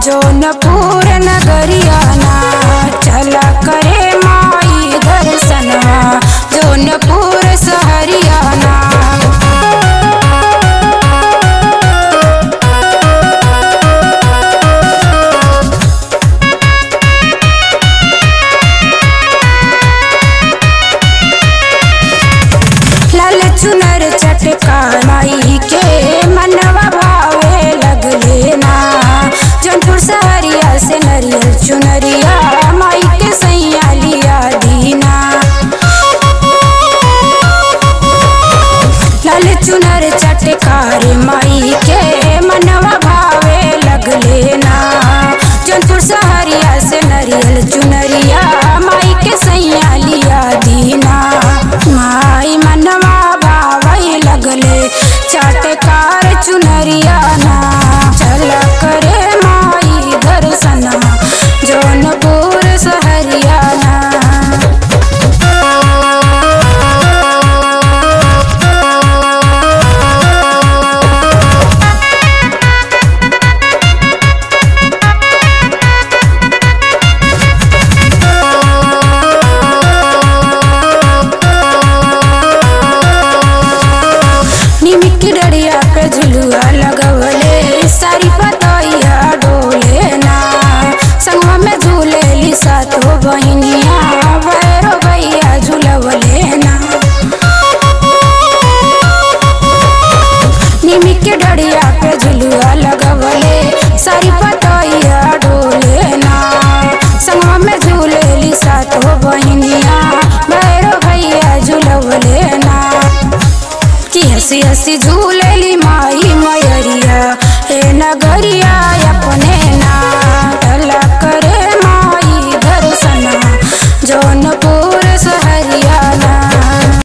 जौनपुर नगरियाना चला करे माई दर्शनवा जौनपुर सहरियाना लाल चुनर चटका माई के मनवा भावे लगले ना जौनपुर सहरिया से नरियल चुनरिया माई के सैया लिया दीना लाल चुनर चटकार माई के मनवा भावे लगले ना जौनपुर सहरिया से नरियल चुनरिया माई के सैया लिया दीना माई मनवा भावे लगले चटकार चुनरिया ना चल करे माई दर्शना जौनपुर सहरिया ना निमिक डरिया पे झुलुआ लगवले सारी पतैया डोले ना संगवा में झूलेली सातो बहिनिया भैरो भैया झुलवले ना निमिक डरिया पे झुलुआ लगवले सारी पतैया डोले ना संगवा में झूलेली सातो बहिनिया भैरो भैया झुलवले ना कि हंसी हंसी झूल